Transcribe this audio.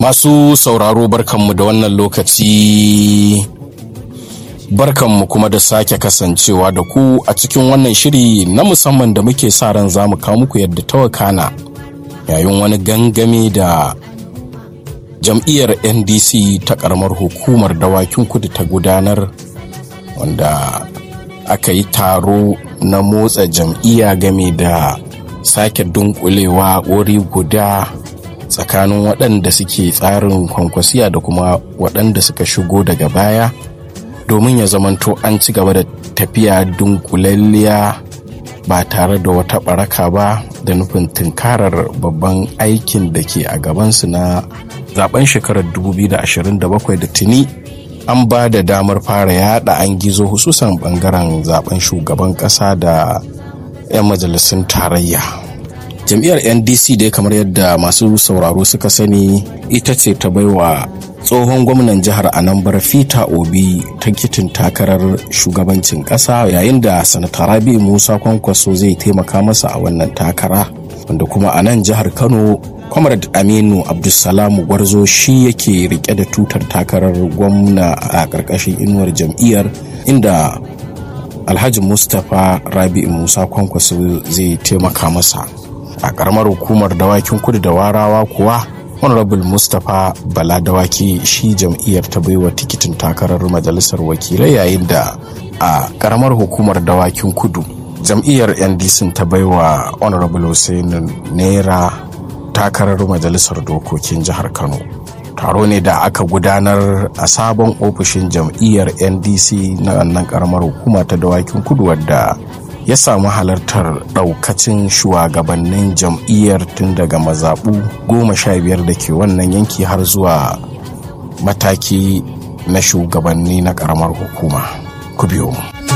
Masu sauraro barkanmu da wannan lokaci barkanmu kuma da sake kasancewa da ku a cikin wannan shiri na musamman da muke sa ran za mu kawo muku yadda ta wakana yayin wani gangami da jam'iyyar ndc ta karamar hukumar dawakin kudu ta gudanar wanda aka yi taro na motsa jam'iyya game da sake dunkulewa wuri guda tsakanin waɗanda suke tsarin kwankwasiya da kuma waɗanda suka shigo daga baya domin ya zamanto an ci gaba da tafiya dunkulalliya ba tare da wata ɓaraka ba da nufin tunkarar babban aikin da ke a gabansu na zaben shekarar 2027 da tuni an ba da damar fara yada an gizo hususan bangaren zaben shugaban kasa da 'yan majalisun tarayya jam'iyyar ndc dai kamar yadda masu sauraro suka sani ita ce ta baiwa tsohon gwamnan jihar anambra fita obi tikitin takarar shugabancin kasa yayin da sanata rabi musa kwankwaso zai taimaka masa a wannan takara wanda kuma a nan jihar kano comrade aminu abdulsalam gwarzo shi yake rike da tutar takarar gwamna a ƙarƙashin inuwar jam'iyyar inda alhaji mustapha rabi musa kwankwaso zai taimaka masa a ƙaramar hukumar dawakin kudu da warawa kuwa honorable mustapha bala dawaki shi jam'iyyar ta baiwa tikitin takarar majalisar wakilai yayin da a ƙaramar hukumar dawakin kudu jam'iyyar ndc ta baiwa honorable hussein naira takarar majalisar dokokin jihar kano taro ne da aka gudanar a sabon ofishin jam'iyyar ndc na wannan karamar hukuma ta dawakin kudu wadda ya samu halartar daukacin shugabannin jam'iyyar tun daga mazaɓu goma sha biyar da ke wannan yanki har zuwa mataki na shugabanni na karamar hukuma ku biyo mu